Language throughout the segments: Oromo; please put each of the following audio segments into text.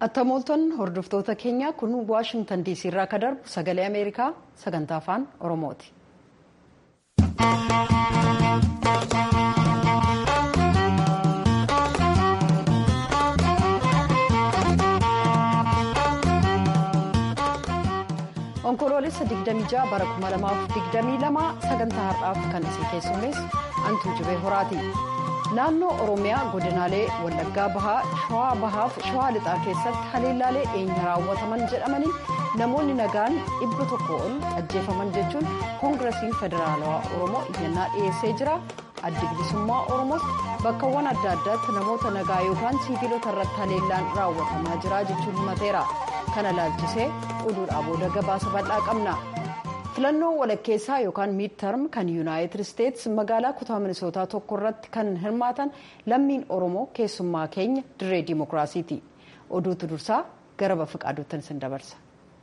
Attamoolton hordoftoota keenya kun Waashingtan DC irraa akka darbu sagalee Ameerikaa sagantaa afaan Oromooti. Onkoloolessa 26 bara 2022 sagantaa har'aaf kan isin keessummeessu Antuu Jibee Horaati. Naannoo Oromiyaa godinaalee Wallaggaa Bahaa, Shawaa Bahaaf Shawaa Lixaa keessatti haleellaalee eenyu raawwataman jedhamaniin namoonni nagaan dhibba tokko ol ajjeefaman jechuun koongirasiin federaalawaa Oromoo iyyannaa dhiyeessee jira. Addi bilisummaa Oromoos bakkawwan adda addaatti namoota nagaa yookaan siviilota irratti haleellaan raawwatamaa jira jechuun himateera. Kana laalchisee oduudhaa booda gabaasa bal'aa qabna. filannoo walakkeessaa yookaan miidtarm kan yuunaayitid isteetsi magaalaa kutaa minisootaa tokko irratti kan hirmaatan lammiin oromoo keessummaa keenya dirree diimokiraasiiti oduutu dursaa gara bafiqaaduuttan isin dabarsa.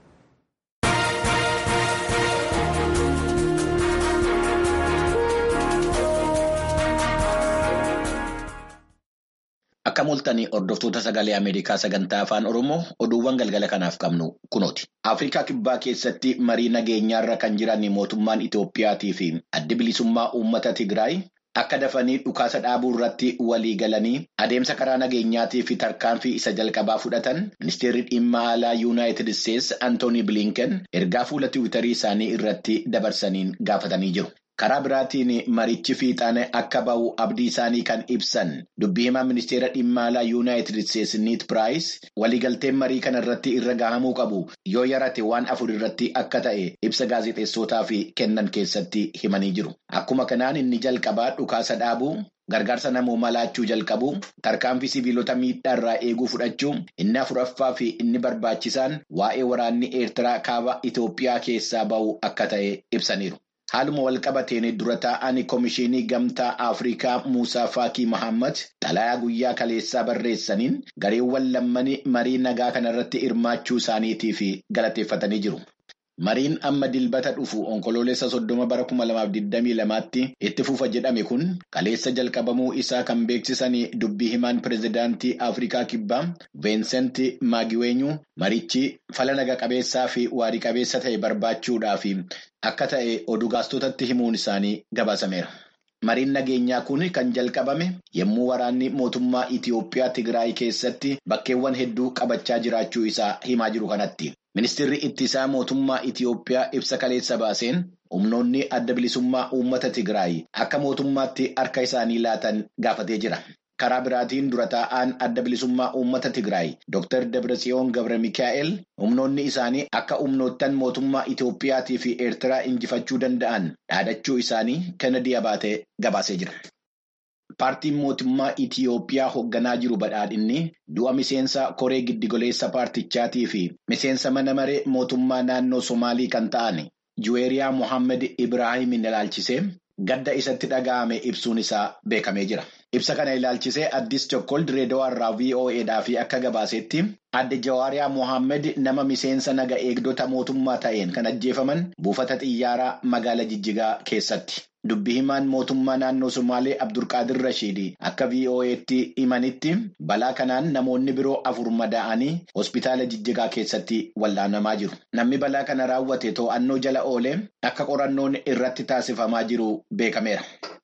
Akka mul'atanii hordoftoota sagalee Ameerikaa sagantaa afaan Oromoo oduuwwan galgala kanaaf qabnu kunooti. Afrikaa kibbaa keessatti marii nageenyaarra kan jiran mootummaan Itoophiyaatii fi addi bilisummaa uummata Tigraay akka dafanii dhukaasa dhaabuu irratti walii galanii adeemsa karaa nageenyaatii fi tarkaanfii isa jalqabaa fudhatan ministeerri dhimma alaa yuunaayitid isteetsi Antoonii Bilinken ergaa fuula tiwiitarii isaanii irratti dabarsaniin gaafatanii jiru. Karaa biraatiin marichi fiixaan akka bahu abdii isaanii kan ibsan dubbii himaa ministeera dhimma alaa yuunaayitid isteetsi niit piraayis waliigalteen marii kana irratti irra gahamuu qabu yoo yarate waan afur irratti akka ta'e ibsa gaazexeessootaaf kennan keessatti himanii jiru. Akkuma kanaan inni jalqabaa dhukaasa dhaabuu. Gargaarsa namoomaa laachuu jalqabu tarkaanfii sibiilota miidhaa irraa eeguu fudhachuu inni afuraffaa fi inni barbaachisaan waa'ee waraanni eertiraa kaaba Itoophiyaa keessaa bahu akka ta'e ibsaniiru. Haaluma walqabateen dura taa'an Komishinii Gamtaa Afrikaa Muusaa Faakii Mahammad xalayaa guyyaa kaleessaa barreessaniin gareewwan lammanii marii nagaa kanarratti hirmaachuu isaaniitiif galateeffatanii jiru. Mariin amma dilbata dhufu onkoloolessa soddoma bara kuma lamaaf digdamii lamaatti itti fufa jedhame kun kaleessa jalqabamuu isaa kan beeksisan dubbii himaan pireezidaantii Afrikaa Kibbaa Veensent Maagiweenyu marichi fala naga qabeessaa fi waarii qabeessa ta'e barbaachuudhaaf akka ta'e oduu gaastotatti himuun isaanii gabaasameera. Mariin nageenyaa kun kan jalqabame yommuu waraanni mootummaa Itiyoophiyaa Tigraay keessatti bakkeewwan hedduu qabachaa jiraachuu isaa himaa jiru kanatti. Ministeerri ittisaa mootummaa Itiyoophiyaa ibsa kaleessa baaseen humnoonni adda bilisummaa uummata Tigraay akka mootummaatti harka isaanii laatan gaafatee jira. Karaa biraatiin dura taa'aan adda bilisummaa uummata Tigraay Dr. Dabratsiyoon Gabra Mikaa'el humnoonni isaanii akka humnoottan mootummaa Itiyoophiyaatii fi Eertiraa injifachuu danda'an dhaadachuu isaanii Kennedy Abaatee gabaasee jira. Paartiin mootummaa Itiyoophiyaa hoogganaa jiru badhaadhinni du'a miseensa koree giddigoleessa paartichaatii fi miseensa mana maree mootummaa naannoo Somaalii kan ta'an Juweeriyaa Mohaammed Ibraahimin ilaalchisee gadda isatti dhaga'ame ibsuun isaa beekamee jira. Ibsa kana ilaalchisee addis Chokkol Direedawaa irraa VOAdhaaf akka gabaasetti adde Jawaariyaa Mohaammed nama miseensa naga eegdota mootummaa ta'een kan ajjeefaman buufata xiyyaaraa magaalaa Jijjigaa keessatti. Dubbi himaan mootummaa naannoo Somaalee Abdulqaadir Rashiid akka VOA'tti himanitti balaa kanaan namoonni biroo afur madaa'anii hospitaala Jijjigaa keessatti wallaanamaa jiru. Namni balaa kana raawwate to'annoo jala oolee akka qorannoon irratti taasifamaa jiru beekameera.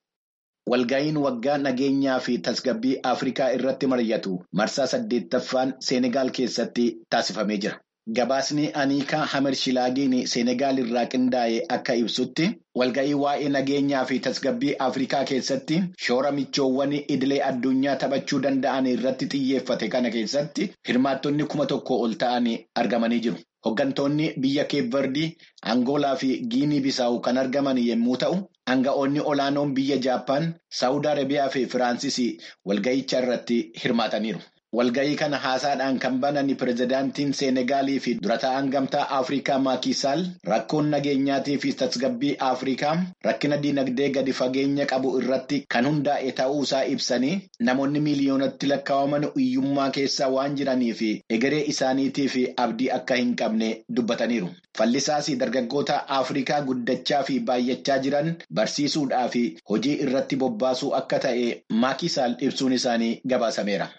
Walga'iin waggaa nageenyaa fi tasgabbii Afrikaa irratti mari'atu marsaa saddeettaffaan Seenegaal keessatti taasifamee jira. Gabaasni Aniikaa Hamershilagiin Seenegaal irraa qindaa'e akka ibsutti walga'ii waa'ee nageenyaa fi tasgabbii Afrikaa keessatti shoora michoowwan idilee addunyaa taphachuu danda'an irratti xiyyeeffate kana keessatti hirmaattonni kuma tokko ol ta'an argamanii jiru. Hooggantoonni biyya Keevardii, Angoolaa fi Giinii Bisaawu kan argaman yommuu ta'u, aanga'oonni olaanoon biyya Jaappaan, Saawud Arabiyaa fi Firaansis walga'icha irratti hirmaataniiru. Walga'ii kana haasaadhaan kan banan pireezidaantiin Seenegaalii fi dura taa'an gamtaa Afrikaa Maakisaal rakkoon nageenyaatii fi tasgabbii Afrikaa rakkina dinagdee gadi fageenya qabu irratti kan hundaa'e ta'uusaa ibsanii namoonni miiliyoonatti lakkaa'aman hiyyummaa keessa waan jiranii fi egeree isaaniitii fi abdii akka hin qabne dubbataniiru. Fallisaas dargaggoota Afrikaa guddachaa fi baay'achaa jiran barsiisuudhaa fi hojii irratti bobbaasuu akka ta'e Maakisaal ibsuun isaanii gabaasameera.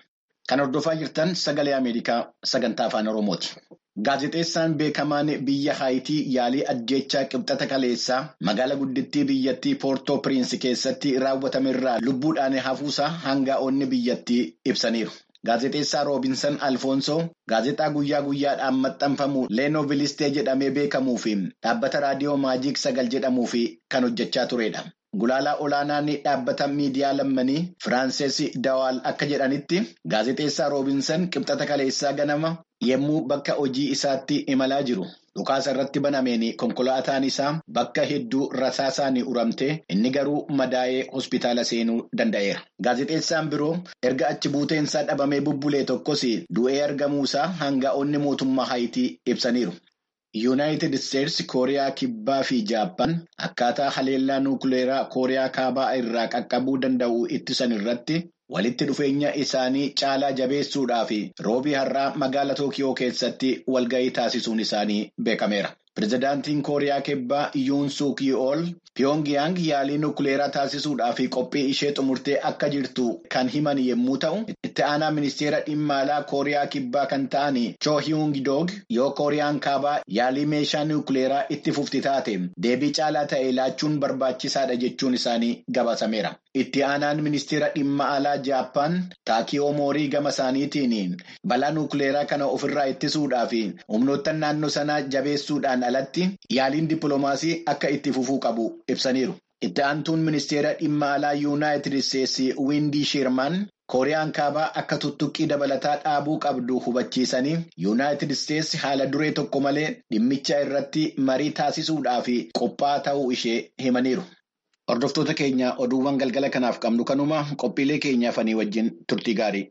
Kan hordofaa jirtan sagalee Ameerikaa sagantaa afaan Oromooti. Gaazexeessaan beekamaan biyya Haayitii yaalii ajjeechaa qibxata kaleessaa magaalaa guddittii biyyattii Poortoo Piriinsi keessatti raawwatamerraa lubbuudhaan hafuusaa hangaa'onni biyyattii ibsaniiru. Gaazexeessaa Roobinsan Alfoonsoo gaazexaa guyyaa guyyaadhaan maxxanfamu Leenoo Vilistee jedhamee beekamuu fi dhaabbata raadiyoo Maajiik Sagal jedhamuu fi kan hojjechaa turedha. Gulaalaa olaanaan dhaabbata miidiyaa lammanii Firaansees Dawaal akka jedhanitti gaazexeessaa Roobinsan qibxata kaleessaa ganama yommuu bakka hojii isaatti imalaa jiru. Dhukaasa irratti banameen konkolaataan isaa bakka hedduu rasaasaan uramtee inni garuu madaa'ee hospitaala seenuu danda'eera. Gaazexeessaan biroo erga achi buuteensaa dhabamee bubbulee tokkos du'ee argamuusaa hangaa'onni mootummaa Haayitii ibsaniiru. Yuunaayitid Isteetsi Kooriyaa Kibbaa fi Jaappaan akkaataa haleellaa nuukileeraa Kooriyaa Kaabaa irraa qaqqabuu danda'u ittisan irratti walitti dhufeenya isaanii caalaa jabeessuudhaaf roobii har'aa magaalaa Tookiyoo keessatti walgahii taasisuun isaanii beekameera. Pireezidaantiin Kooriyaa Kibbaa Yuun Suk Yeol Pyongyang yaalii nuukileeraa taasisuudhaaf qophii ishee xumurtee akka jirtu kan himan yommuu ta'u, itti aanaa ministeera dhimma alaa Kooriyaa Kibbaa kan ta'an Cho Hyung Dog yoo Kooriyaan Kaabaa yaalii meeshaa nuukileeraa itti fufti taate deebii caalaa ta'e laachuun barbaachisaadha jechuun isaanii gabaasameera. Itti aanaan ministeera dhimma alaa Jaappaan Taakiyoo Moorii gama isaaniitiin balaa nuukileeraa kana ofirraa ittisuudhaaf humnoottan naannoo sanaa jabeessuudhaan alatti yaaliin dippiloomaasii akka itti fufuu qabu ibsaniiru. Itti aantuun ministeera dhimma alaa Yuunaayitid Isteetsi Windii Shirman Kooriyaan kaabaa akka tuttuqqii dabalataa dhaabuu qabdu hubachiisanii Yuunaayitid Isteetsi haala duree tokko malee dhimmicha irratti marii taasisuudhaaf qophaa'aa ta'uu ishee himaniiru. Hordoftoota keenya oduuwwan galgala kanaaf qabnu kanuma qophiilee keenyaafanii wajjin turtii gaarii.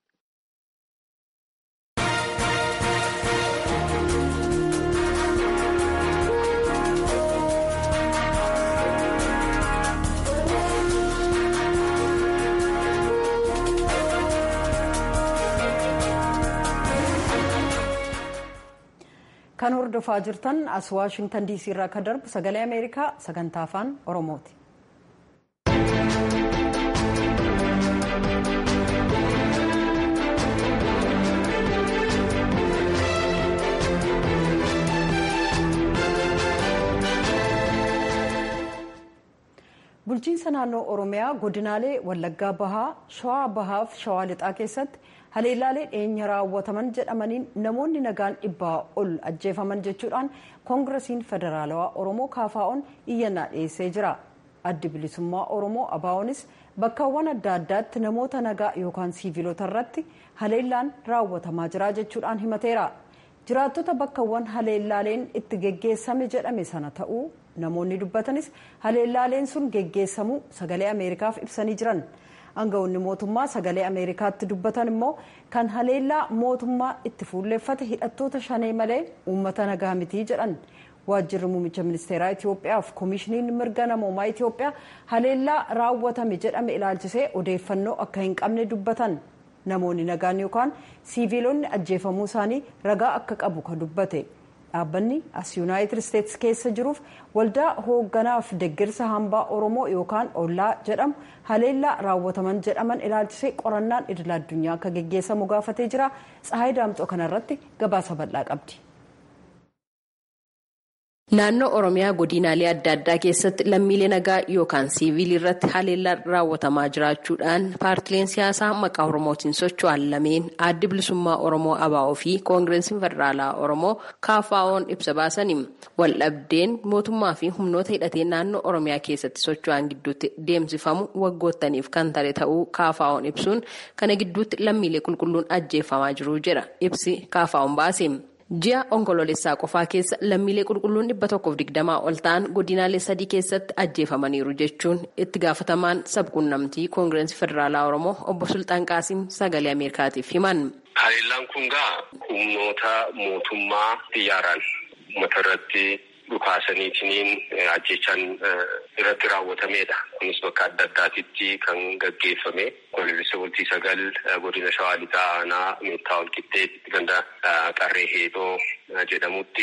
Kan hordofaa jirtan as Waashingtan DC irraa kan darbu sagalee Ameerikaa sagantaa afaan Oromooti. Bulchiinsa naannoo Oromiyaa godinaalee Wallaggaa Bahaa, Shawaa Bahaa fi Shawaa Lixaa keessatti haleellaalee dhiyeenya raawwataman jedhamaniin namoonni nagaan dhibbaa ol ajjeefaman jechuudhaan koongiresiin federaalawaa oromoo kaafaa'oon iyyannaa dhiyeessee jira addi bilisummaa oromoo abaa'oonis bakkaawwan adda addaatti namoota nagaa yookaan siiviilota irratti haleellaan raawwatamaa jira jechuudhaan himateera jiraattota bakkaawwan haleellaaleen itti geggeessame jedhame sana ta'uu namoonni dubbatanis haleellaaleen sun geggeessamuu sagalee ameerikaaf ibsanii jiran. Aangawoonni mootummaa sagalee Ameerikaatti dubbatan immoo kan haleellaa mootummaa itti fuulleeffate hidhattoota shanee malee uummata nagaa mitii jedhan. Waajjirri muummicha ministeeraa Itoophiyaa fi koomishiniin mirga namoomaa Itoophiyaa haleellaa raawwatame jedhame ilaalchisee odeeffannoo akka hin qabne dubbatan. Namoonni nagaan yookaan siiviilonni ajjeefamuu isaanii ragaa akka qabu kan dubbate. dhaabbanni as yuunaayitid isteetsi keessa jiruuf waldaa hoogganaaf deeggarsa hambaa oromoo yookaan ollaa jedhamu haleellaa raawwataman jedhaman ilaalchisee qorannaan idil addunyaa akka geggeessamu gaafatee jira tsahaay daamxoo kanarratti gabaasa bal'aa qabdi. Naannoo Oromiyaa godinaalee adda addaa keessatti lammiilee nagaa yookaan siiviilii irratti haleellaan raawwatamaa jiraachuudhaan paartileen siyaasaa maqaa Oromootiin socho'an lameen addi bilisummaa Oromoo ABO fi koongireesiin federaalaa Oromoo KFO'n ibsa baasanii waldhabdeen mootummaa fi humnoota hidhatee naannoo Oromiyaa keessatti socho'an gidduutti deemsifamu waggoottaniif kan tare ta'uu KFO'n ibsuun kana gidduutti lammiilee qulqulluun ajjeefamaa jiru jedha ibsi KFO'n baase. Ji'a onkoloolessaa qofaa keessa lammiilee qulqulluun dhibba tokkoof digdamaa ol ta'an godinaalee sadii keessatti ajjeefamaniiru jechuun itti gaafatamaan sabquunnamtii koongireesii federaalaa oromoo obbo Sultaan Qaasim sagalee ameerikaatiif himan. Haleellaan kun gaa humnoota mootummaa xiyyaaraan uummata irratti dhukaasaniitiin ajjechaan irratti raawwatameedha. Kunis bakka adda addaatitti kan gaggeeffame. Onkoloolessa bultii sagal godina shawaa lixaa aanaa meettaa walqixxee ganda qarree heedoo jedhamutti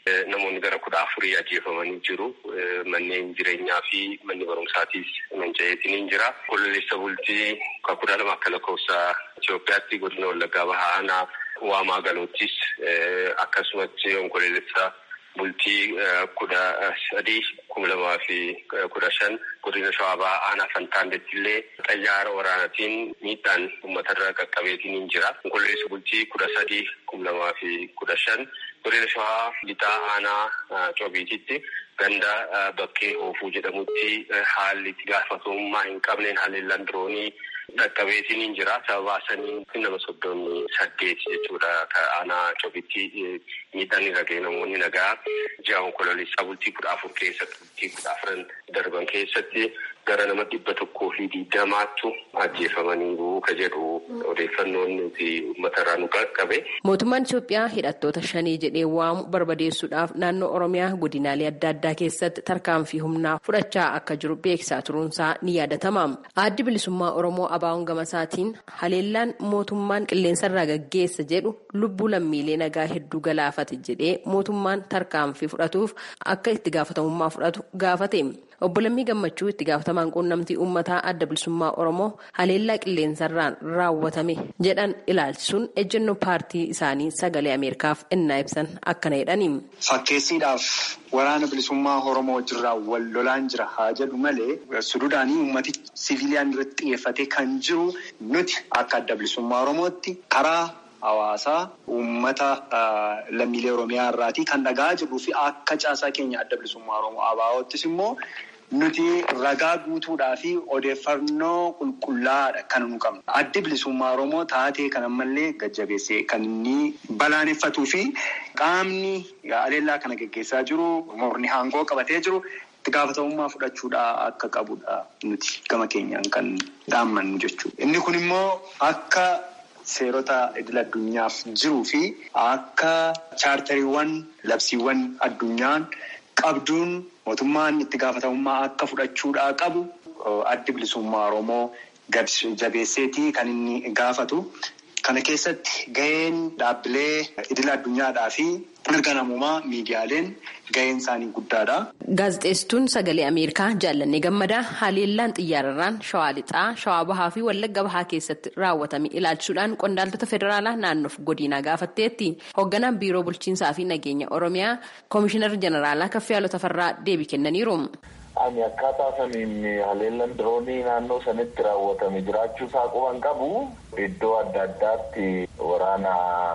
namoonni gara kudha afurii ajjeefamanii jiru. Manneen jireenyaa fi manni barumsaatiis manca'eetiin jira. Kololeessa bultii kudha lama akka lakkoofsa Itoophiyaatti godina Wallaggaa Bahaa aanaa waamaa galoottis akkasumatti onkololeessa bultii kudha sadii kuma lamaa fi kudha shan godina shawaa bahaa aanaa fantaandetti illee xayyaara waraanaatiin miidhaan uummatarra qaqqabeetiin jira. Onkololeessa bultii kudha sadii kuma lamaa fi kudha shan godina shawaa lixaa aanaa coobiititti ganda bakkee hoofuu jedhamutti haalli itti gaafatamummaa hin qabneen haleellaan diroonii dhaqqabeetiin jira. Sababa sanii nama soddomii saddeet jechuudha. Aanaa coobitti miidhaan irra ga'e namoonni nagaa ji'a onkololeessaa bultii kudha afur keessatti bultii kudha afran darban keessatti gara nama dhibba tokkoo fi digdamaattu ajjeefamaniiru ka jedhu odeeffannoon nuti uummatarraa nu qaqqabe. Mootummaan Itoophiyaa hidhattoota shanii jedhee waamu barbadeessuudhaaf naannoo Oromiyaa godinaalee adda addaa keessatti tarkaanfii humnaa fudhachaa akka jiru beeksisaa turuunsaa ni yaadatama. Addi bilisummaa Oromoo Abaawon Gamasaatiin haleellaan mootummaan qilleensarraa gaggeessa jedhu lubbuu lammiilee nagaa hedduu galaafate jedhee mootummaan tarkaanfii fudhatuuf akka itti gaafatamummaa fudhatu gaafate. Obbo Lammii Gammachuu itti gaafatamaan quunnamtii uummataa adda bilisummaa Oromoo haleellaa qilleensarraan raawwatame jedhan ilaalchisuun ejjennoo paartii isaanii sagalee Ameerikaaf innaa ibsan akkana jedhani. Fakkeessiidhaaf waraana bilisummaa Oromoo wajjirraa wal lolaan jira haa jedhu malee suduudhaanii uummati siviiliyaan irratti xiyyeeffatee kan jiru nuti akka adda bilisummaa Oromootti karaa. Hawaasaa uummata lammiilee Oromiyaa irraatii kan dhagaa jirruu fi akka caasaa keenya adda bilisummaa Oromoo ABO'ttis immoo nuti ragaa guutuudhaa fi odeeffannoo qulqullaa'aadha kan nu qabnu. Addi bilisummaa Oromoo taatee kan ammallee gajjabeessee kan inni balaaleffatuu fi qaamni haleellaa kana geggeessaa jiru morni aangoo qabatee jiru. itti gaafatamummaa fudhachuudhaa akka qabudha nuti gama keenyaan kan dhaammannu jechuudha. Inni kun immoo akka. Seerota idil addunyaaf jiruu fi akka chaartariiwwan labsiiwwan addunyaan qabduun mootummaan itti gaafatamummaa akka fudhachuudhaa qabu addi bilisummaa Oromoo jabeesseetii kan inni gaafatu. Kana keessatti gaheen dhaabbilee idil addunyaadhaa fi mirga namummaa miidiyaaleen gaheen isaanii guddaadha. Gaazexeessituun sagalee Ameerikaa jaallannee gammadaa haleellaan xiyyaararraan shawaa lixaa, shawaa bahaa fi wallagga bahaa keessatti raawwatame ilaalchisuudhaan qondaaltota federaalaa naannoof godinaa gaafatteetti. Hoogganaan biiroo bulchiinsaa fi nageenya Oromiyaa Koomishinar Jeneraalaa Kaffiyaaloo Tafarraa deebii kennaniiru. Ani akkaataa saniin haleellaan diroonii naannoo sanitti raawwatame jiraachuu isaa quban qabu iddoo adda addaatti waraana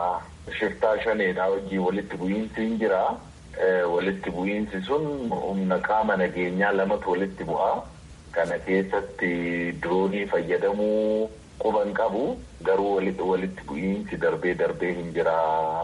shiftaa shaneedhaa hojii walitti bu'iinsi hin jira. Walitti bu'iinsi sun humna qaama nageenyaa lamatu walitti bu'a. Kana keessatti diroonii fayyadamuu quban qabu garuu walitti bu'iinsi darbee darbee hin jira.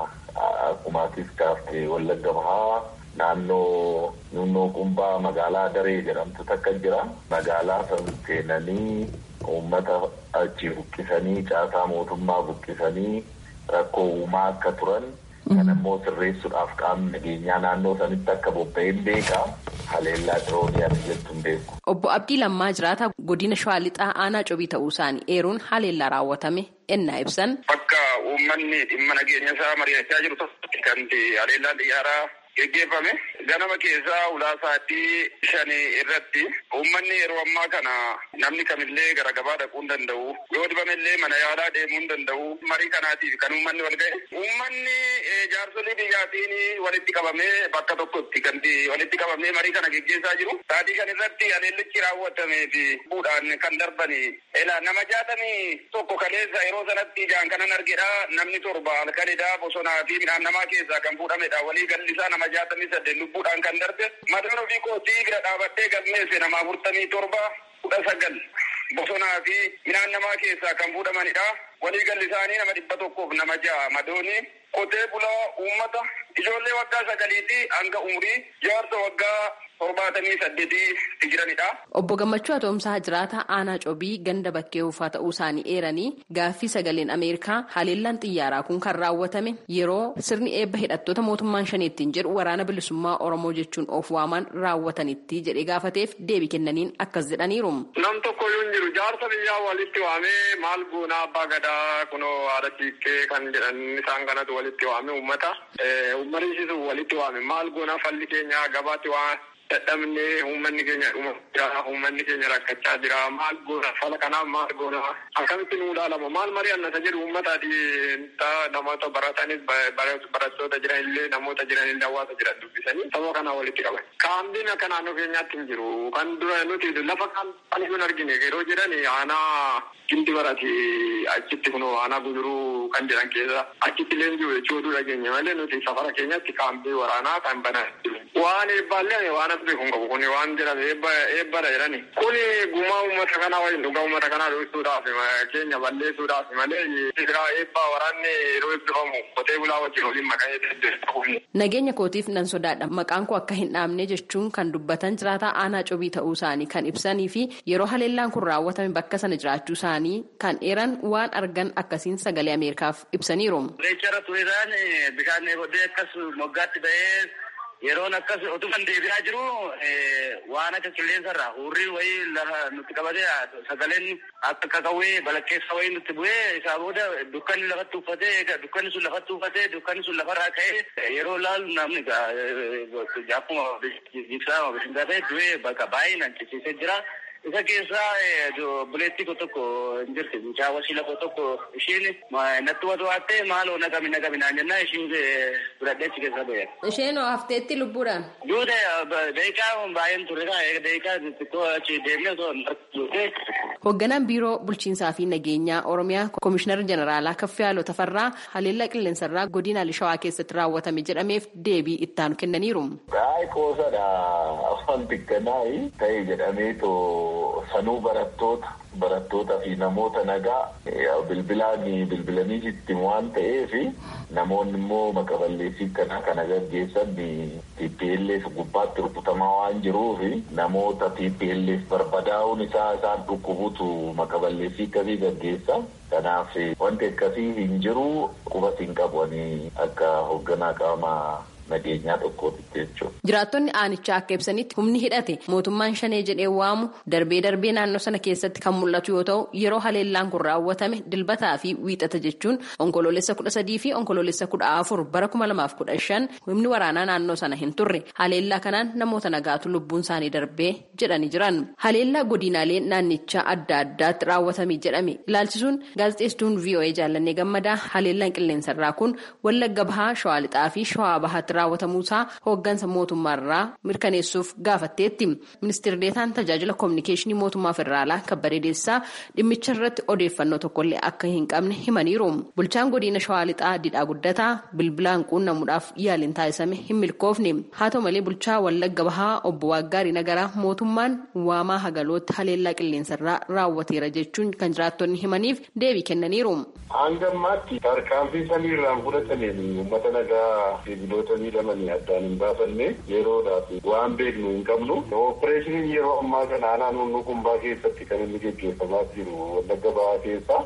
Akkuma atis kaaftee wallagga bahaa. Naannoo nunnoo qumbaa magaalaa daree jedhamtu takka jira. Magaalaa san seenanii uummata achi buqqisanii caasaa mootummaa buqqisanii rakkoo uumaa akka turan. Kan ammoo sirreessuudhaaf qaamni nageenyaa naannoo sanitti akka bobba'een beeka. Haleellaa diroonii ati jettu hin beeku. Obbo Abdii Lammaa Jiraata godina Shawaa Lixaa aanaa cobii ta'uu isaanii eeruun haleellaa raawwatame ennaa ibsan. Bakka uummanni dhimma nageenya isaa mari'achaa jiru tokkotti kan haleellaan xiyyaaraa geggeeffame ganama keessaa ulaasaatii shanii irratti uummanni yeroo ammaa kana namni kamillee gara gabaa dhaquu hin danda'u yoo dhibamillee mana yaalaa deemuu hin danda'u marii kanaatiif kan uummanni wal ga'e uummanni jaarsolii biyyaatiin walitti qabamee bakka tokkotti kan walitti qabamee marii kana geggeessaa jiru saatii shan irratti haleellichi raawwatamee fi buudhaan kan darbani ela nama jaatamii tokko kaleessa yeroo sanatti ijaan kanan argedha namni torba halkanidha bosonaa fi midhaan namaa keessaa kan fuudhamedha walii gallisaa nama jaatamii saddeet lubbuudhaan kan darbe matoon ofii kootii bira dhaabattee galmeesse nama afurtamii torba kudha sagal bosonaa fi midhaan namaa keessaa kan fuudhamanidha. Walii galli isaanii nama dhibba tokkoof nama ja'a madooni qotee bulaa uummata ijoollee waggaa sagaliitii hanga umurii jaarsa waggaa torbaatamii saddeetii jiranidha. Obbo Gammachuu Atoomsaa jiraata aanaa cobii ganda bakkee uffaa ta'uu isaanii eeranii gaaffii sagaleen Ameerikaa haleellaan xiyyaaraa kun kan raawwatame yeroo sirni eebba hidhattoota mootummaan shaniittiin jedhu waraana bilisummaa Oromoo jechuun of waaman raawwatanitti jedhee gaafateef deebii kennaniin akkas jedhaniiru. Nam tokko yoo hin jiru jaarsa biyyaa walitti waamee maal goonaa abbaa gadaa aadaa kunoo haadha siiqqee kan jedhan isaan kanatu walitti waame uummata. Uummanni walitti waame maal goona falli keenya gabaatti waan dadhabnee uummanni keenya dhuma jira uummanni keenya rakkachaa jira maal goona fala kanaaf maal goona akkamitti nuu ilaalama maal marii annata jedhu uummataati namoota baratanis barattoota jiran illee namoota jiran illee hawaasa jiran dubbisanii saba kana walitti qaban. Kaambiin akka naannoo keenyaatti hin jiru kan dura nuti lafa kan hin argine yeroo jedhan aanaa gindi barati achitti kunoo aanaa guduruu kan jedhan keessa achitti illee jiru jechuudha dhageenya malee nuti safara keenyatti kaambii waraanaa kan banan waan eebbaallee waan as beeku hin qabu kuni waan jedhame eebbadha jedhani kuni gumaa uummata kanaa waliin dhugaa uummata kanaa dhoofisuudhaaf keenya balleessuudhaaf malee sibiraa eebbaa waraanni yeroo eebbifamu qotee bulaa wajjin waliin maqaa Nageenya kootiif nan sodaadha maqaan koo akka hin dhaabne jechuun kan dubbatan jiraataa aanaa cobii ta'uu isaanii kan ibsanii fi yeroo haleellaan kun raawwatame bakka sana jiraachuu isaanii kan eeran waan argan akkasiin sagalee ameerikaaf ibsaniiru. Reechara tureedhaan bishaan bodee akkas moggaatti ba'ee yeroon akkas otuman deebi'aa jiru waan akka qilleensarraa hurrii wayii lafa nutti qabatee sagaleen akka kakawwee balakkeessa wayii nutti bu'ee isaa booda dukkanni lafatti uffatee dukkanni sun lafatti uffatee dukkanni sun lafarraa ka'ee yeroo laalu namni akkuma ibsaa bishingaa ta'e du'ee bakka baay'inaan ciciisee jira. Isa keessaa buleettii ko tokko hin jirti. Mucaa wasiila ko tokko isheen natti watu waattee maaloo naqami naqami naan jennaa ishiin fudhadhee achi keessa ba'e. Isheen hafteetti lubbuudhaan. Duude daqiiqaa baay'een ture daqiiqaa xixiqqoo achi deemnee osoo hin Hoogganaan biiroo bulchiinsaa fi nageenyaa Oromiyaa Komishinar Jeneraalaa Kaffiyaaloo Tafarraa haleellaa qilleensarraa godina Shawaa keessatti raawwatame jedhameef deebii ittaanu kennaniiru. Gaa'ee qoosadha afaan xiqqanaayi ta'e jedhameetoo sanuu barattoota barattootaa fi namoota nagaa bilbilaan bilbilanii itti waan ta'eef namoonni immoo maqaballeessii kanaa kana gaggeessan TPLF gubbaatti rukutamaa waan jiruuf namoota TPLF barbadaa'uun isaa isaan dhukkubutu maqaballeessii akkasii gaggeessa. Kanaaf wanti akkasii hin jiru quba hin qabanii akka hoogganaa qaamaa nageenyaa tokkootti jechuudha. Jiraattonni aanichaa akka ibsanitti humni hidhate mootummaan shanee jedhee waamu darbee darbee naannoo sana keessatti kan mul'atu yoo ta'u yeroo haleellaan kun raawwatame dilbataa fi wiixata jechuun onkoloolessa kudha sadii fi onkoloolessa kudha afur bara kuma lamaaf kudha shan humni waraanaa naannoo sana hin turre haleellaa kanaan namoota nagaatu lubbuun isaanii darbee jedhanii jiran. Haleellaa godinaalee naannichaa adda addaatti raawwatame jedhame ilaalchisuun gaazexeessituun VOA jaallannee gammadaa haleellaan qilleensarraa kun wallagga bahaa shawaa lixaa fi shawaa bahaatti raawwatamuusaa hooggansa mootummaarraa mirkaneessuuf gaafatteetti ministeerri deetaan tajaajila koominikeeshinii mootummaa federaalaa kabbadee deessisaa dhimmicha irratti odeeffannoo tokkollee akka hin qabne himaniiru bulchaan godina shawaa lixaa didhaa guddataa bilbilaan quunnamuudhaaf yaaliin taasisame hin milkoofne haa ta'u malee bulchaa wallagga bahaa obbo Waaggaarii Nagaraa mootummaan waamaa hagalootti haleellaa qilleensarraa raawwateera jechuun kan jiraattonni himaniif deebii kennaniiru. Hanga ammaatti tarkaanfii samiirraan fudhatameen uummata nagaa sibiilota miidhamanii addaan hin baafanne yeroodhaaf waan beeknu hin qabnu. Ooppereeshiniin yeroo ammaa kana aanaa naannoo kumbaa keessatti kan inni geggeeffamaa jiru wallagga bahaa keessa.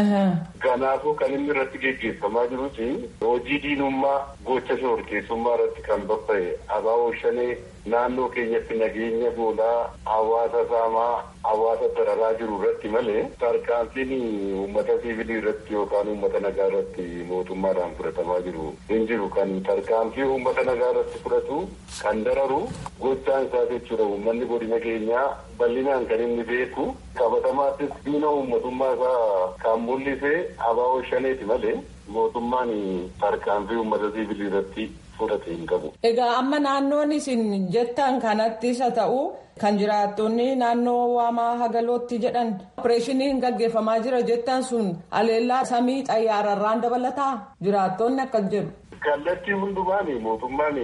Kanaafuu kan inni irratti geggeeffamaa jirus hojii diinummaa gocha shororkeessummaa irratti kan babba'e abaaboo shanee naannoo keenyatti nageenya goolaa hawaasa saamaa hawaasa dararaa jiru irratti malee tarkaanfiin uummata siivilii irratti yookaan uummata nagaa irratti mootummaadhaan fudhatamaa jiru hin jiru kan tarkaanfii uummata nagaa irratti fudhatu kan dararu gochaan isaa jechuudha uummanni godina keenyaa bal'inaan kan inni beeku qabatamaattis diina uummatummaa isaa kan mul'ise abaaboo shaneeti malee mootummaan tarkaanfii uummata siivilii irratti fudhate hin qabu. Egaa amma naannoon isin jettan kanattis haa ta'u kan jiraattonni naannoo waamaa hagalootti jedhan opereeshiniin gaggeeffamaa jira jettan sun haleellaa samii xayyaararraan dabalataa jiraattonni akkas jedhu. Kallattii hundumaan mootummaan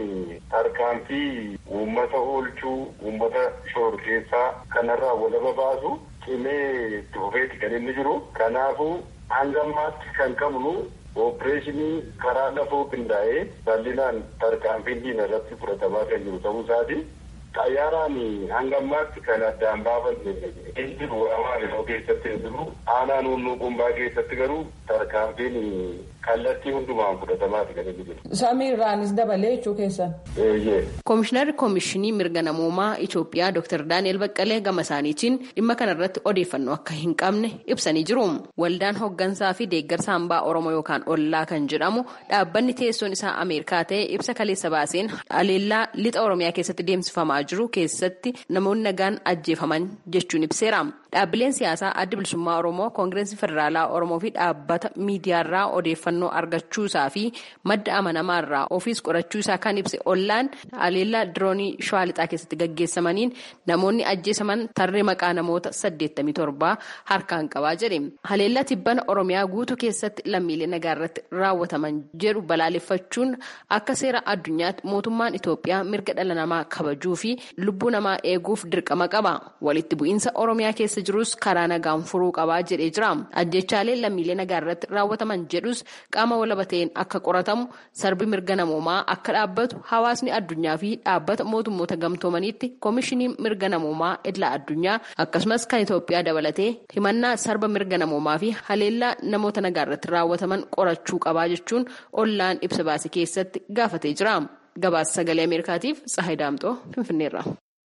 tarkaanfii uummata oolchuu uummata shororkeessaa kanarraa walaba baasu cimee itti fufeeti kan inni jiru. Kanaafuu hanga ammaatti kan qabnu Ooppereeshinii karaa lafoo qindaa'ee bal'inaan tarkaanfiin diina irratti fudhatamaa kan jiru ta'uu isaati. Xayyaaraan hanga ammaatti kan addaan baafanne hin jiru Amaariffaa keessatti hin jiru. Aanaa nunnuu qumbaa keessatti garuu tarkaanfiin kallattii hundumaan fudhatamaati kan inni jiru. Samiirraanis dabalee jechuu keessan. Koomishinarri Koomishinii Mirga Namoomaa Itoophiyaa Dr. Daani'el Baqqalee gama isaaniitiin dhimma kanarratti odeeffannoo akka hin qabne ibsanii jiru. Waldaan hooggansaa fi deeggarsa hambaa Oromoo yookaan Ollaa kan jedhamu dhaabbanni teessoon isaa Ameerikaa ta'e ibsa kaleessa baaseen haleellaa lixa Oromiyaa keessatti deemsifamaa jiru keessatti namoonni nagaan ajjeefaman jechuun ibseera. Dhaabbileen siyaasaa adda bilisummaa Oromoo Koongireensii Federaalaa Oromoo fi dhaabbata miidiyaarraa odeeffannoo argachuusaa fi madda amanamaarraa ofiis qorachuusaa kan ibse ollaan haleellaa diroonii shawaa lixaa keessatti gaggeessamaniin namoonni ajjeesaman tarree maqaa namoota 87 harkaan qabaa jedhe. Haleellaa tibbana Oromiyaa guutuu keessatti lammiilee nagaa irratti raawwataman jedhu balaaleffachuun akka seera addunyaatti mootummaan Itoophiyaa mirga dhala namaa kabajuu fi lubbuu namaa eeguuf dirqama qaba. Walitti bu'iinsa Oromiyaa keessa jirus karaa nagaan furuu qabaa jedhee jira. Ajjechaalee lammiilee nagaa irratti raawwataman jedhus qaama walaba ta'een akka qoratamu sarbi mirga namoomaa akka dhaabbatu hawaasni addunyaa fi dhaabbata mootummoota gamtoomaniitti koomishiniin mirga namoomaa idila addunyaa akkasumas kan Itoophiyaa dabalatee himannaa sarba mirga namoomaa fi haleellaa namoota nagaa irratti raawwataman qorachuu qabaa jechuun ollaan ibsa baase keessatti gaafatee jira. Gabaasa sagalee Ameerikaatiif Tsahayi Daamxoo Finfinneerra.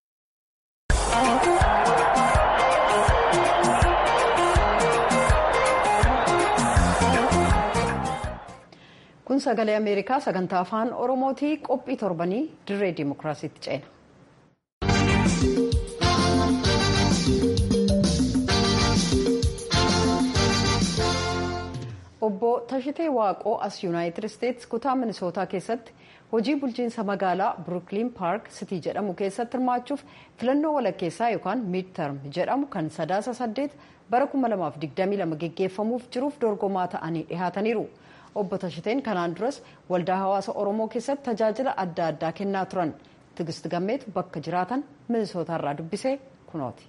kun sagalee ameerikaa sagantaa afaan oromootii qophii torbanii dirree dimokiraasiitti ceena. obbo tashitee waaqoo as yuunaayitid isteetsi kutaa minisootaa keessatti hojii bulchiinsa magaalaa birukliin paark sitii jedhamu keessatti hirmaachuuf filannoo walakkeessaa yookaan miid term jedhamu kan sadaasa saddeet bara 2022 geggeeffamuuf jiruuf dorgomaa ta'anii dhihaataniiru. obbo Tashiteen kanaan duras waldaa hawaasa Oromoo keessatti tajaajila adda addaa kennaa turan Tigist Gammeetu bakka jiraatan Minisootaarraa dubbisee kunooti.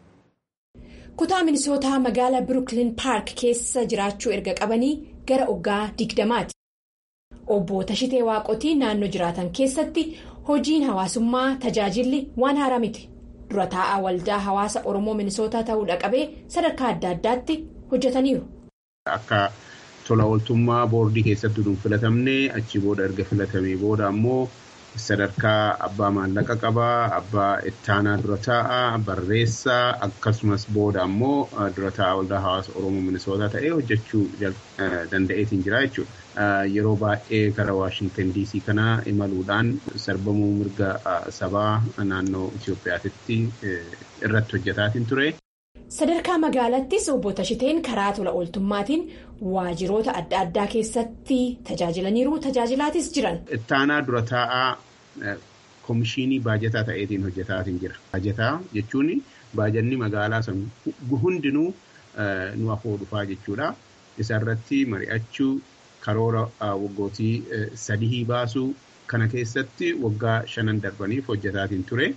Kutaa Minisootaa magaalaa Birukliin Paark keessa jiraachuu erga qabanii gara oggaa digdamaati. Obbo Tashitee Waaqotii naannoo jiraatan keessatti hojiin hawaasummaa tajaajilli waan haaraa miti. Dura taa'aa waldaa hawaasa Oromoo Minisootaa ta'uudha qabee sadarkaa adda addaatti hojjetaniiru. Akka tola ooltummaa boordii keessatti nuuf filatamne achi booda erga filatamee booda ammoo sadarkaa abbaa maallaqa qabaa abbaa ittaanaa dura taa'aa barreessaa akkasumas booda ammoo dura taa'aa waldaa hawaasa oromoo minisootaa ta'ee hojjechuu danda'eetiin jira jechuudha. Yeroo baay'ee gara Waashintan DC kana imaluudhaan sarbamuu mirga sabaa naannoo Itoophiyaatti irratti hojjetaatiin ture. Sadarkaa magaalattis obbo Tashiteen karaa tola ooltummaatiin waajiroota adda addaa keessatti tajaajilaniiru tajaajilaatis jiran. Ittaanaa dura taa'aa koomishinii baajataa ta'eetiin hojjetaatiin jira. Baajataa jechuun baajanni magaalaa san hundinuu nu afoo dhufaa jechuudha. Isarratti mari'achuu karoora waggootii sadii baasuu kana keessatti waggaa shanan darbaniif hojjetaatiin ture.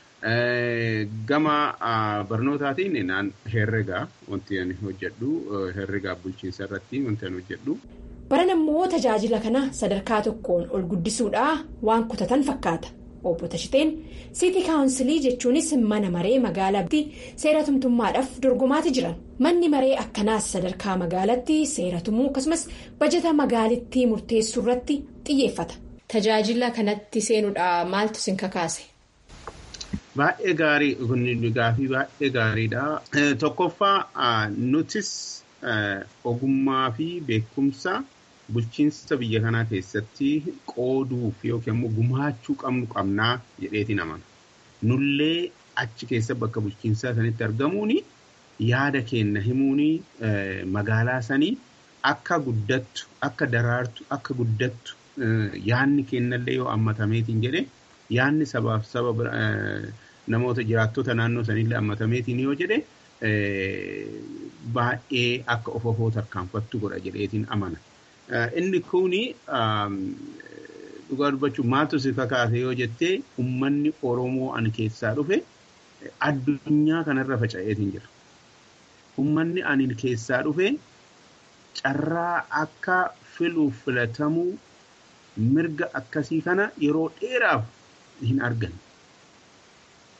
Gama barnootaatiin naan herregaa wanti ani hojjedhu herregaa bulchiinsa irratti wanti ani hojjedhu. Baran ammoo tajaajila kana sadarkaa tokkoon ol guddisuudhaa waan kutatan fakkaata. Obbo Tashiteen Siitii Kaawunsilii jechuunis mana maree magaalaatti seera tumtummaadhaaf dorgomaati jiran. Manni maree akkanaas sadarkaa magaalaatti seera tumuu akkasumas bajata magaalittii murteessuu irratti xiyyeeffata. Tajaajila kanatti seenuudhaa maaltu sin kakaase? Baay'ee gaarii kun gaafii baay'ee gaariidha. Tokkoffaa nutis ogummaa fi beekumsa bulchiinsa biyya kanaa keessatti qooduuf yookiin immoo gumaachuu qabnu qabnaa jedheetiin amana. Nullee achi keessa bakka bulchiinsaa sanitti argamuun yaada keenya himuun magaalaa sanii akka guddattu akka daraartu akka guddattu yaadni keenyallee yoo hammatameetiin jedhe yaadni sabaaf saba namoota jiraattota naannoo sanillee hammatameetiin yoo jedhe baay'ee akka of ofoo tarkaanfattu godha jedheetiin amana. Inni kuni dhugaa dubbachuun maaltu si kakaase yoo jettee uummanni Oromoo ani keessaa dhufe addunyaa kanarra faca'eetiin jira. Uummanni ani keessaa dhufe carraa akka filuuf filatamuu mirga akkasii kana yeroo dheeraaf hin arganne.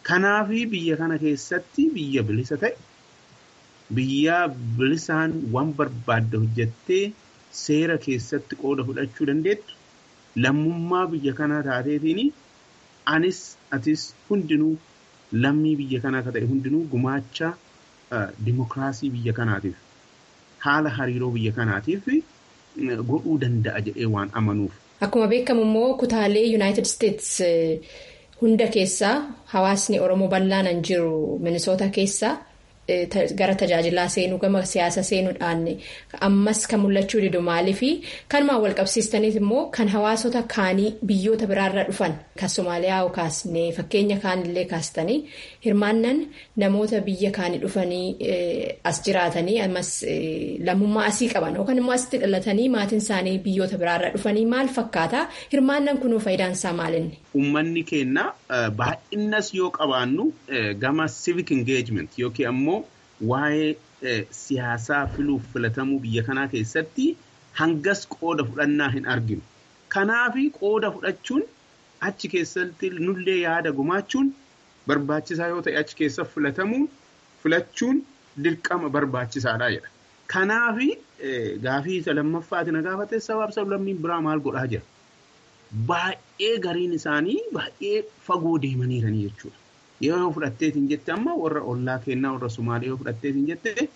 Kanaafi biyya kana keessatti biyya bilisa ta'e biyya bilisaan waan barbaadde hojjettee seera keessatti qooda fudhachuu dandeettu lammummaa biyya kanaa taateetiin anis atis hundinuu lammii biyya kanaa akka ta'e hundinuu gumaacha dimokiraasii biyya kanaatiif haala hariiroo biyya kanaatiif godhuu danda'a jedhee waan amanuuf. Akkuma beekamu immoo kutaalee Yuunaayitid Isteets hunda keessaa hawaasni Oromoo bal'aan jiru Minisoota keessaa gara tajaajilaa seenuu gama siyaasa seenuudhaan ammas kan mul'achuu didu maaliifi kanumaan wal qabsiistaniif immoo kan hawaasota kaanii biyyoota biraarra dhufan kan Somaaliyaa kaasne fakkeenya kaanillee kaastanii hirmaannan namoota biyya kaanii dhufanii as jiraatanii ammas lammummaa asii qaban yookaan immoo asitti dhalatanii maatiin isaanii biyyoota biraarra dhufanii maal fakkaata hirmaannan kunuu faayidaan isaa maalinni. Uummanni keenya baay'innas yoo qabaannu gama civic engagement yookiin ammoo waa'ee siyaasaa filuuf filatamuu biyya kanaa keessatti hangas qooda fudhannaa hin arginu. Kanaafi qooda fudhachuun achi keessatti nullee yaada gumaachuun barbaachisaa yoo ta'e achi keessa filatamuun filachuun dirqama barbaachisaadha jedha. Kanaafi gaafii isa lammaffaati na gaafate sabaaf sablammiin biraa maal godhaa jira. Baay'ee gariin isaanii baay'ee fagoo deemaniiranii jechuudha. Yoo fudhatteetiin jette amma warra ollaa kennaa warra Sumaalee yoo fudhatteetiin jette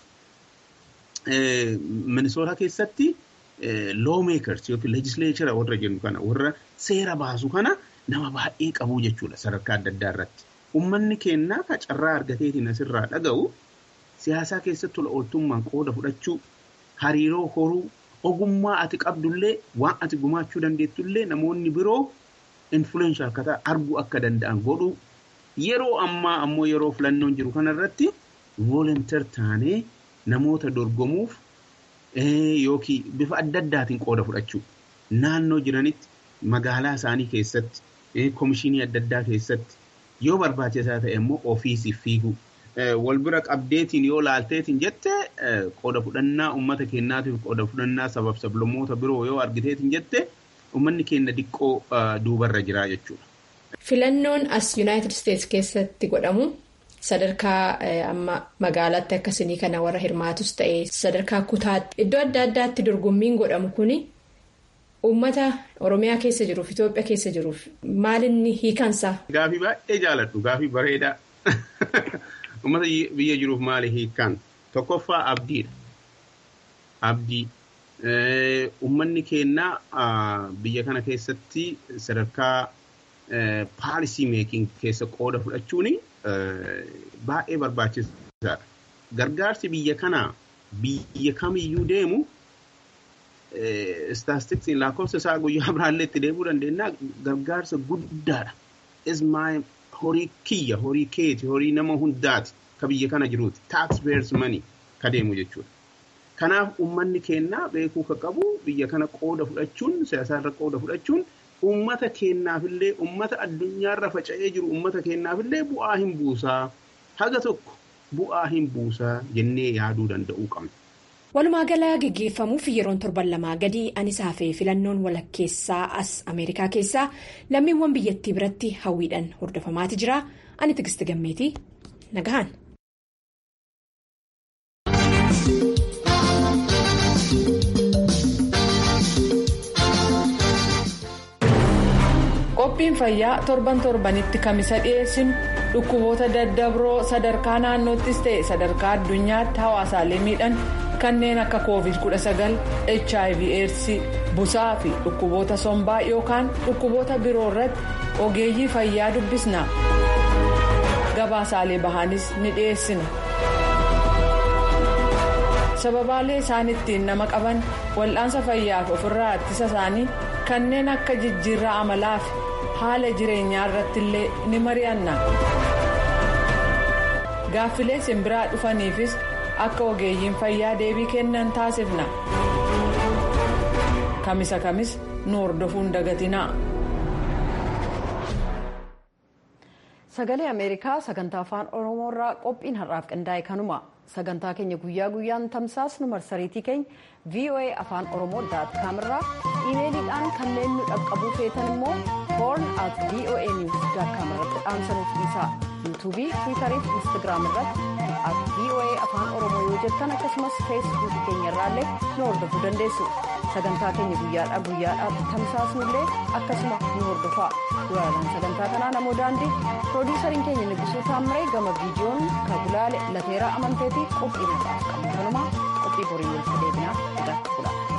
Minisoota keessatti lawmakers yookiin legislature warra jennu kana warra seera baasu kana nama baay'ee qabu jechuudha sadarkaa adda addaa irratti. Uummanni kennaa ka carraa argateetiin asirraa dhaga'u siyaasaa keessatti tola ooltummaan qooda fudhachuu hariiroo horuu ogummaa ati qabdullee waan ati gumaachuu dandeettullee namoonni biroo influenshaal akka ta'an arguu akka danda'an godhuu yeroo ammaa ammoo yeroo filannoon jiru kanarratti voolonteer taanee namoota dorgomuuf yookiin bifa adda addaatiin qooda fudhachuu naannoo jiranitti magaalaa isaanii keessatti komishinii adda addaa keessatti yoo barbaachisaa ta'e immoo ofiisiif fiiguu. Wal bira qabdeetiin yoo laalteetiin jette qooda fudhannaa uummata keenyaatiif qooda fudhannaa sabab sablammoota biroo yoo argiteetiin jette uummanni keenya diqqoo duubarra jira jechuudha. Filannoon as Yuunaayitid Isteets keessatti godhamu sadarkaa amma magaalaatti akkasii kana warra hirmaatus ta'e sadarkaa kutaatti iddoo adda addaatti dorgommiin godhamu kuni uummata Oromiyaa keessa jiruuf Itoophiyaa keessa jiruuf maalinni hiikansaa. Gaafii baay'ee jaaladhu gaafii bareedaa. Uummata biyya jiruuf maali hiikaan? Tokkoffaa abdiidha. Abdii. Uummanni keenya biyya kana keessatti sadarkaa paalisii meekiin keessa qooda fudhachuun baay'ee barbaachisaadha. Gargaarsi biyya kanaa biyya kamiyyuu deemu istaastiksiin lakkoofsa isaa guyyaa biraallee itti deemuu dandeenya gargaarsa guddaadha. Ismaa'il horii kiyya horii keeti horii nama hundaati ka biyya kana jiruuti taaks peeyers manii ka deemu jechuudha. Kanaaf uummanni keenya beekuu ka qabu biyya kana qooda fudhachuun siyaasaarra qooda fudhachuun uummata keenyaafillee uummata addunyaarra faca'ee jiru uummata keenyaafillee bu'aa hin buusaa haga tokko bu'aa hin buusaa jennee yaaduu danda'uu qabna. Walumaa galaa geggeeffamuuf yeroon torban lamaa gadi anisaa fi filannoon walakkeessaa as Ameerikaa keessaa lammiiwwan biyyattii biratti hawwiidhaan hordofamaati jira. Ani Tigisti Gammeetii nagahan. Qophiin fayyaa torban torbanitti kamisa dhiyeessinu dhukkuboota daddabroo sadarkaa naannoottis ta'e sadarkaa addunyaatti hawaasaalee miidhan. kanneen akka covid 19 hiv aids busaa fi dhukkuboota sombaa yookaan dhukkuboota biroo irratti ogeeyyii fayyaa dubbisna gabaasaalee bahanis ni dhiyeessina sababaalee isaan ittiin nama qaban wal'aansa fayyaaf ofirraa ittisa isaanii kanneen akka jijjiirraa amalaa fi haala jireenyaa irratti illee ni mari'anna gaaffilee simbiraa dhufaniifis. akka ogeeyyiin fayyaa deebii kennan taasifna kamisa kamis nu hordofuun dagatinaa. sagalee ameerikaa sagantaa afaan oromoorraa qophiin har'aaf qindaa'e kanuma sagantaa keenya guyyaa guyyaan tamsaasnu marsariitii keenya voa afaan oromoo daat kaamirraa iimeeliidhaan kanneen nu dhaqqabuu feetan immoo hoorn at voa niws daat kaamirratti dhaamsanuuf dhiisaa. yuutuubii tiwiitarii fi instaagiraam irratti at voa afaan oromoo yoo jettan akkasumas feesbuukii keenya irraallee nu hordofuu dandeessu sagantaa keenya guyyaadhaa guyyaadhaatti tamsaasnullee akkasuma nu hordofaa gulaalaan sagantaa kanaa namoo daandii piroodiisariin keenya nibisuu taamiree gama viidiyoon kabulaale lateeraa amanteetii qophii nagaaf qabu kanumaa qophii borii walitti deebinaa nagaatti bula.